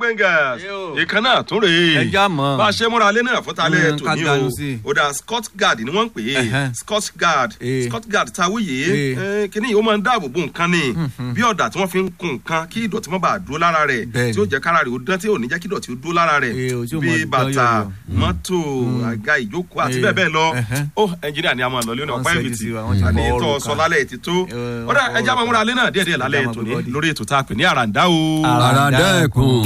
fingers Yo. ìkan náà tún rèé Ẹja mọ̀. bá a ṣe múra alẹ́ náà fún talẹ́ Mm, tòní ká o dànù sí. ó dà scott guard ni wọ́n ń pè é Ẹhẹ́. scott guard Eh. scott guard tawuye Eh. kíní yìí ó máa ń dáàbò bo nǹkan ni bí ọ̀dà tí wọ́n fi ń kun nǹkan kí ìdọ̀tí má bàa dúró lára rẹ̀ Bẹ́ẹ̀ni. tí ó jẹ́ kára rẹ̀ ó dán tí ò ní jẹ́ kí ìdọ̀tí ó dúró lára rẹ̀ Eh, o tí ó bí mọ̀ dán bàtà yọ̀yọ̀. mọ́tò àga ìjókòó àti Eh. bẹ́ẹ̀ bẹ́ẹ̀ lọ Ẹhẹ́. ó ẹnjìnìà ni a máa lọ lónìí Wọ́n ọ̀pá ṣẹ́jú ẹ̀bìtì sí wa, wọ́n ti àní fọ tó ọrùn sọ kan. lálẹ́ ti tó Eh, ó dà wọ́n fọ ẹja máa ọrùn múra kan. alẹ́ náà díẹ̀díẹ̀ lálẹ́ Ẹja máa tòní bọ́ bọ́dì. lórí ètò tá a pè ní àràǹdá o. àràǹdà ẹ̀kún.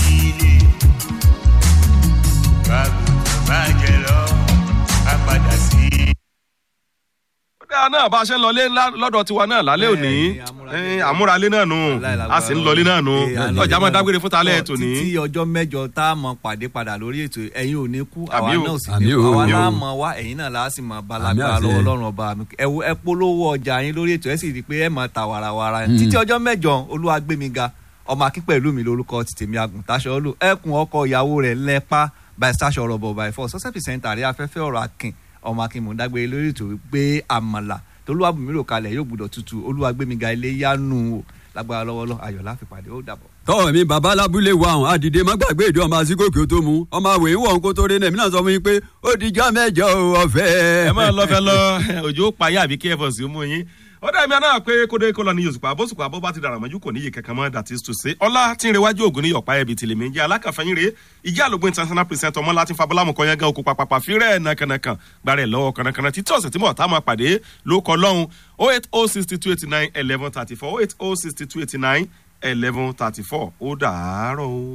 bàjẹ́ lọ á padà sí. ó dáa náà bá a ṣe ń lọlé ńlá- lọ́dọ̀ tiwa náà lálẹ́ òní Bẹ́ẹ̀ni, àmúralé. Eh, àmúralé náà nù a sì ń lọlé náà nù ọjà máa dágbére fún talẹ́ tòní. títí ọjọ́ mẹ́jọ tá a mọ̀ pàdé padà lórí ètò ẹ̀yin ò ní kú àwa Àmì o. náà ò sì Àmì ní o, kú àwa àmì o. náà mọ̀ wá ẹ̀yin náà láà sì mọ̀ balagba àṣẹ. lọ́wọ́ ọlọ́run ọba mi ẹ wo- ẹ polówó ọjà yín lórí ètò ẹ sì rí i pé ẹ mọ̀ ta warawara títí ọjọ́ mẹ́jọ olúwa gbé mi ga ọmọ akín pẹ̀lú mi lórúkọ ti tèmi àgùntàṣọ lò ẹkùn ọkọ ìyàwó rẹ̀ lẹ́pa by stasho rọ̀bọ̀ by four sọ́sẹ́ pìsẹ́ntà àrí afẹ́fẹ́ ọ̀rọ̀ akin ọmọ akin mò ń dágbére lórí ètò gbé àmàlà tolúwàbùnmí rò kalẹ̀ yóò gbúdọ̀ tutù olúwa gbé mi ga ilé yánu o lágbára lọ́wọ́lọ́ ayọ̀ láfipàdé ó dàbọ̀. tọ́ mi bàbá lábúlé wa àwọn àdìdé má gbàgbé ìdí ọmọ àsìkòkè tó mu ọmọ àwẹ̀ ń wọ̀ ń kó tó rí náà èmi náà sọ fún yín pé ó di jọ́ mẹ́jọ ọ̀fẹ́. ẹ máa lọ fẹ lọ òjò payá àbí kí ẹ fọ sí mú yín ó dá mi náà pé kódé kó lọ ní yosùpá bóṣùpá bó bá ti dàrà mọ́jú kò níye kankan mọ́ that is to say ọlá tí ń rewájú ògùn ní yọ̀pá ẹ̀bì tìlẹ̀ méjì alákàfẹ́yìn rèé ìjà àlògbé international president ọmọ láti fabọ́lámù kọ́ yẹn gan okùn pàpàpà fírẹ̀ nàkànàkàn gbàrẹ̀ lọ́wọ́ kànàkànà títí ọ̀sẹ̀ tí mọ̀ tá a máa pàdé ló kọ lọ́hùn oh eight oh sixty two eighty nine eleven thirty four oh eight oh sixty two eighty nine eleven thirty four ó dàárọ̀ o.